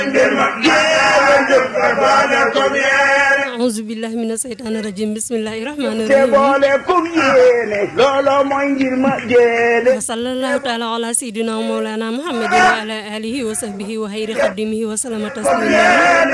auzu billahi mina seytaani rajim bismillahi rahmaani te rahim boole kum yéene loolo mooy ngir ma jéene wa sallallahu taala ala sayidina wa mawlana muhammadin wa ala alihi wa sahbihi wa xayri xadimihi wa salama taslima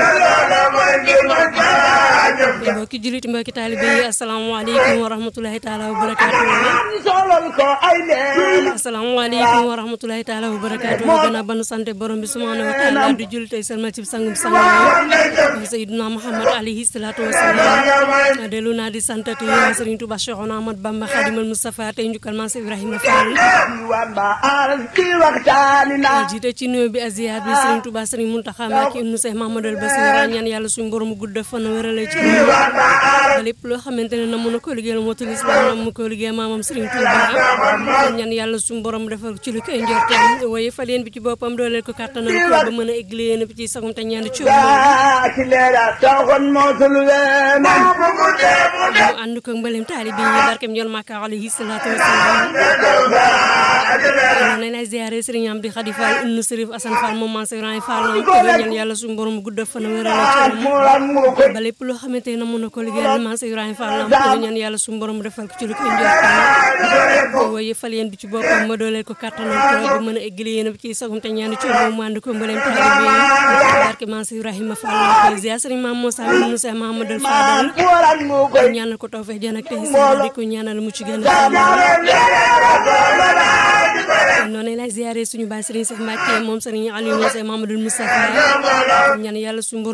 mbokki jullit mbokki taalibe yi asalaamaaleykum wa rahmatulahi taala wa barakaatu solal ko ay leen asalaamaaleykum wa rahmatulahi taala wa barakaatu gannaaw ba nu sante borom bi subhanahu wa taala di jullit tey salmal ci sangum sangam sayidina muhammad alayhi salaatu wa salaam dellu naa di santati Sëriñ Tuuba Cheikhouna Ahmad Bamba Xadimal Mustafa tey njukkal maam Seex Ibrahima Fall diwaan ba aras ci waxtaani naa jiite ci nuyoo bi aziyaat bi Sëriñ Tuuba Sëriñ Muntaxa Mbàkke ibnu Seex Mamadou Bassir ñaan yàlla suñu borom gudd fan wérale ci ba lépp loo xamante ne na mun a ko liggéeyal mootul islam na mu ko liggéey maamam Sëriñ Tuuba ñaan yàlla suñu borom defal ci lu koy njortam waaye fa leen bi ci boppam dooleel ko kàttanal ko ba mën a égli yéen bi ci sagum te ñaan ci aa ci leera taxoon mootul weena mu ànd ko mbalim taalibi yi barkem ñol Makka alayhi salaatu wasalaam nañ lay ziare Sëriñ Amdi Xadi Fall ibnu Sërif Asan Fall moom man Sëriñ Fall ko ñaan yàlla suñu borom gudd fan wérale ci muran mu ko ba lépp loo xamante ne mën na ko liggéeyal man Sëriñ Fall ko ñaan yàlla suñu borom defal ko ci lu koy njortam waaye fal yéen bi ci boppam ma dooleel ko kàttanal ko ba mën a eggali yéen bi ci sagum te ñaan ci moom mu ànd ko mbalim taalibi yi barke man Sëriñ Fall ko ziare Sëriñ Maam Moussa ibnu Seex Mahamadul Fadal muran mu ko ñaanal ko tawfeex jën ak tey di ko ñaanal mu ci gën a noonu lay ziare suñu baay Serigne Cheikh Mbacke moom Serigne Aliou Moussa Mamadou Moustapha ñaan yàlla suñu borom